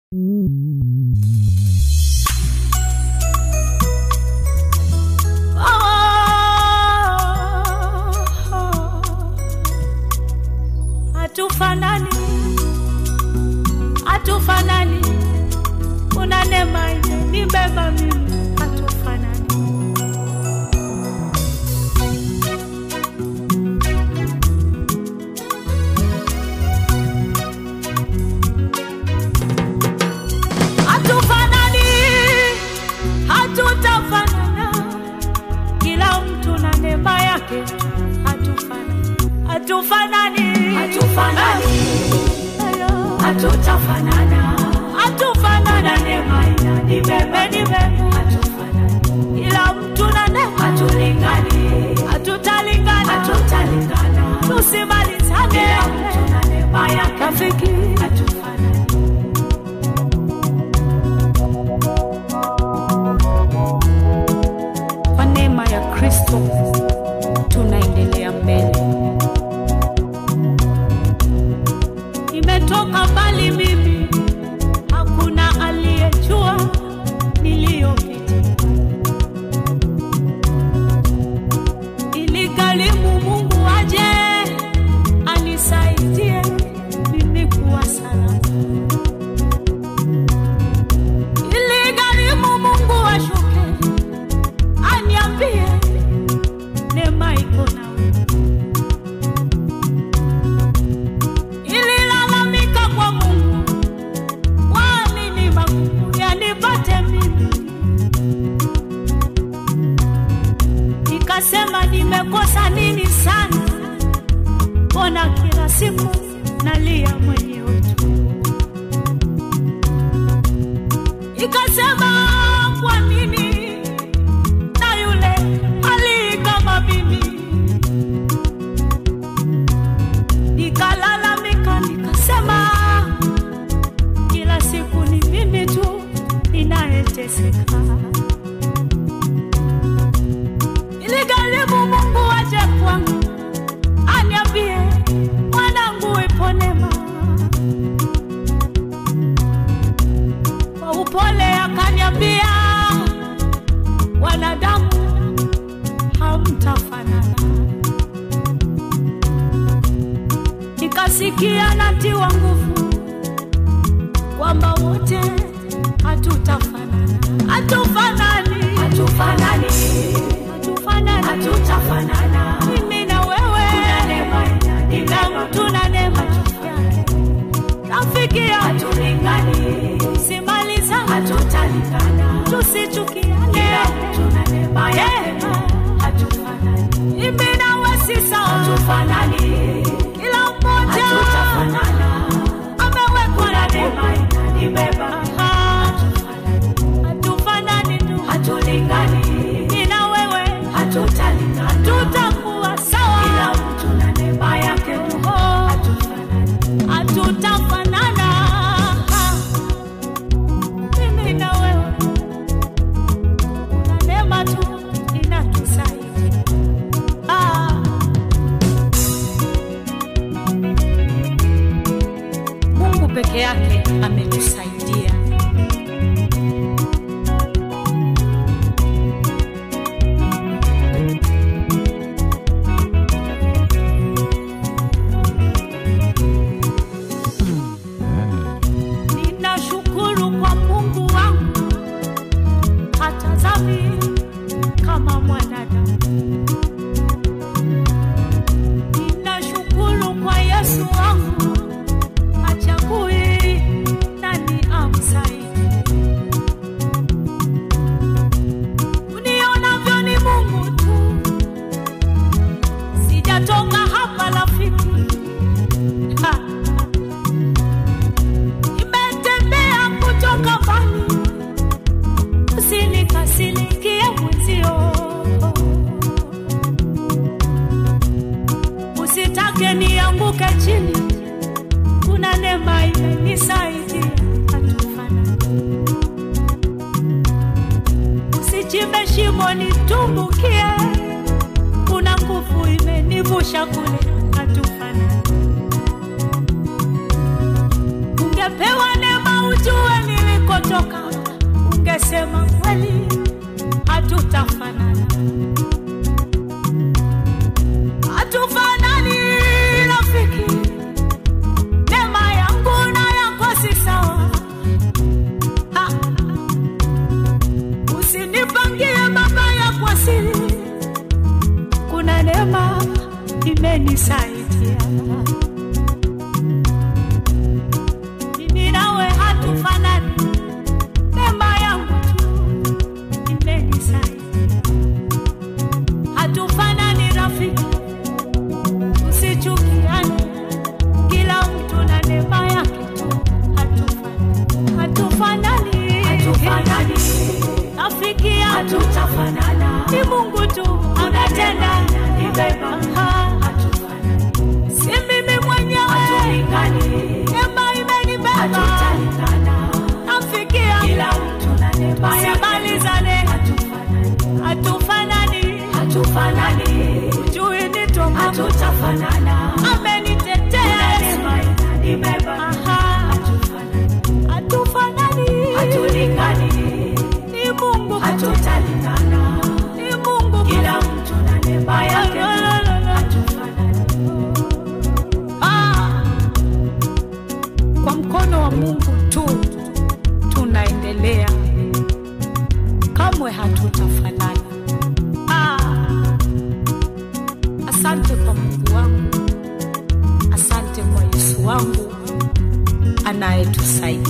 Hatufanani, hatufanani, una neema imenibeba mimi, hatufanani. Hatufanani, hatutafanana, kila mtu na neema yake. Hatufanani, hatufanani, Hatufanani, Ayo. hatutafanana, hatufanana, neema inanibeba, imenibeba, hatufanani, kila mtu na neema, hatulingani, hatutalingana, hatutalingana, tusimalizane, kila mtu na neema yake, rafiki. hatufanani. Kwa neema ya Kristo tunaendelea mbele. Nimetoka mbali mimi, hakuna aliyejua niliyopitia. Iligharimu Mungu aje anisaidie mimi kuwa salama. Iligharimu Mungu ashuke aniambie neema iko nawe. Ililalamika kwa Mungu, kwa nini magumu yanipate mimi? Nikasema nimekosa nini sana, mbona kila siku nalia mwenyewe tu? Ikasema kwa nini na yule ali kama mimi. Nikalalamika nikasema, kila siku ni mimi tu ninayeteseka. Iligharimu Mungu aje kwangu aniambie, mwanangu, ipo neema. Kwa upole akaniambia, wanadamu hamtafanana. Nikasikia natiwa nguvu kwamba wote hatutafanana, hatufanani, Hatufanani, hatufanani, hatutafanana, mimi na wewe, kuna neema kila inanibeba, mtu na neema yake. Rafiki yangu, hatulingani, simalizane, hatutalingana, tusichukiane, kila mtu na neema yake, hatufanani, mimi na wewe si sawa, hatufanani, kila mmoja hatutafanana, amewekwa na kuna neema. neema inanibeba, Ah, hatufanani, hatufanani tu, hatulingani, mimi na wewe hatutalingana, tutakuwa kila sawa, mtu na neema yake, Oh, hatufanani, hatutafanana. Ah, mimi na wewe na neema tu inatusaidia. Ah, Mungu peke yake ametusaidia. Ninashukuru kwa Mungu wangu, hatazami kama mwanadamu. Ninashukuru kwa Yesu wangu, hachagui nani amsaidie. Unionavyo ni Mungu tu, sijatoka hapa rafiki. Ha. Nimetembea kutoka mbali, usinikasirikie mwenzio, usitake nianguke chini. Kuna neema imenisaidia, hatufanani. Usichimbe shimo nitumbukie, kuna nguvu imenivusha kule, hatufanani. Ungepewa neema ujue hatufanani, rafiki yangu hatutafanana. ni Mungu tu anatenda. Nibeba, Ah, hatufanani, Si mimi mwenyewe, hatulingani, neema imenibeba. hatutalingana. Rafiki yangu Kila mtu na neema yake. simalizane, Hatufanani, hatufanani, hatufanani, jui ni Mungu hatutafanana. amenitetea Yesu. Neema inanibeba, Aha, hatufanani, hatufanani, hatulingani, ni Mungu, hatutalingana. ni Mungu. Kila mtu na neema yake. Hatufanani. Ah, kwa mkono wa Mungu tu tunaendelea, kamwe hatutafanana. Ah, asante kwa Mungu wangu, asante kwa Yesu wangu anayetusaidia.